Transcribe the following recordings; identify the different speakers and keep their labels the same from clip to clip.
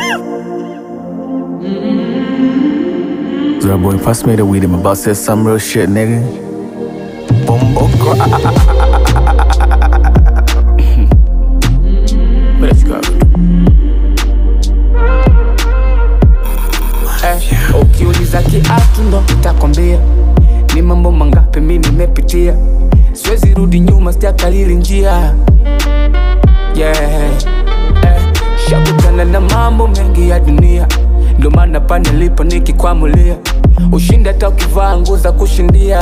Speaker 1: So that boy pass me the weed, I'm about to say some real shit, nigga. Bumbo But let's go.
Speaker 2: Eh, ukiuliza kiatu ndo nitakwambia ni mambo mangapi mi nimepitia, siwezi rudi nyuma, sijakalili njia yeah. eh, shakutana na mambo mengi ya dunia, ndo maana pa nilipo nikikwamulia ushindi hata ukivaa nguo za kushindia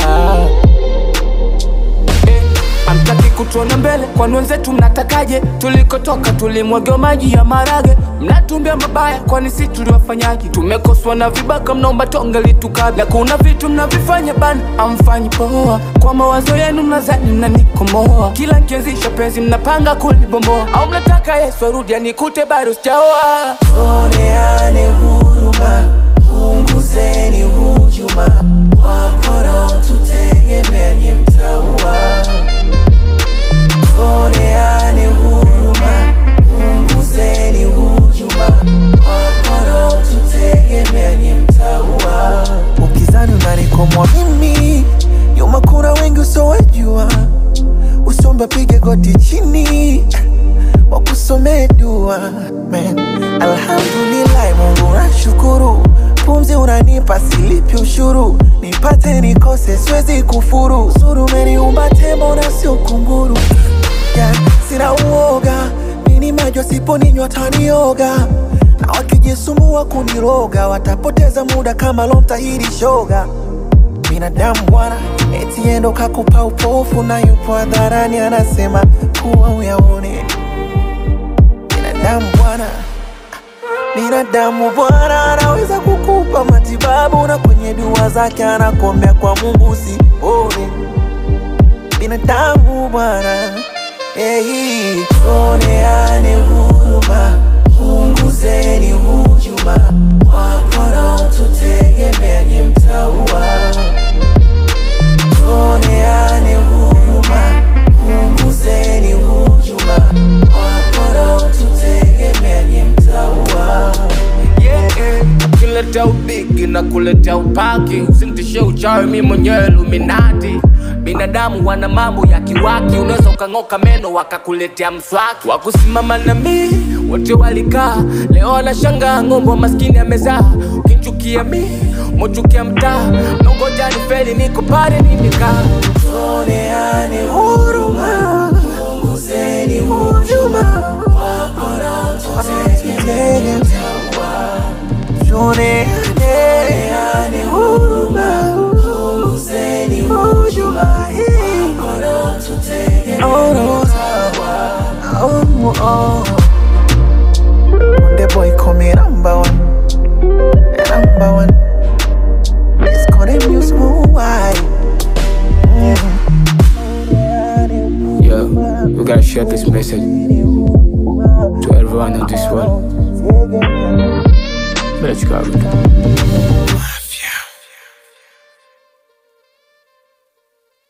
Speaker 2: eh, Amtaki kutuona mbele, kwani wenzetu mnatakaje? Tulikotoka tulimwagiwa maji ya marage, mnatumbia mabaya, kwani si tuliwafanyaje? Tumekoswa na vibaka, mnaomba tonge litukabla. Na kuna vitu mnavifanya bana, amfanyi poa. Kwa mawazo yenu mnazani mnanikomoa, kila nkianzisha penzi mnapanga kulibomboa, au mnataka Yesu arudi anikute bado sijaoa.
Speaker 3: Oneane huruma, punguzeni hujuma, wapora tutegemeani mtaua. Oneane huruma, punguzeni hujuma, wapora tutegemeani mtaua. Ukizani unanikomwa mimi, nyuma kuna wengi usowejua, usomba pige goti chini wakusomee dua man. Alhamdulillah, Mungu nashukuru, pumzi unanipa silipi ushuru, nipate nikose siwezi kufuru, zuru umeniumba tembo na sio kunguru yeah. Sina uoga nini majo siponinywa tanioga na wakijisumbua kuniroga watapoteza muda kama lomtahiri shoga binadamu bwana, eti endo kakupa upofu na yupo hadharani anasema kuwa uyaone. Binadamu bwana, binadamu bwana anaweza kukupa matibabu na kwenye dua zake anakuombea kwa Mungu usione. Binadamu bwana, hey, oneane huruma, punguzeni hujuma, wapora tutegemeani mtaua Tuoneane huruma, punguzeni hujuma, wapora tutegemeani mtaua.
Speaker 2: yeah, yeah. Ukileta ubigi na kuleta upaki, usintishe uchawi, mi mwenyewe Illuminati. Binadamu wana mambo ya kiwaki, unaweza ukang'oka meno wakakuletea mswaki. Wakusimama na mi wote walikaa, leo wanashangaa ng'ombe wa maskini amezaa. Ukinchukia mi mochukia mtaa, nongoja ni feli, niko pale nimekaa.
Speaker 3: Tuoneane huruma, punguzeni hujuma, wapora tutegemeani mtaua. Tuoneane huruma, punguzeni hujuma, wapora tutegemeani mtaua. Oh, oh. The boy call me number one, number one. It's called a new smooth wine.
Speaker 2: Yo, we gotta share this message to everyone in this world. Let's go.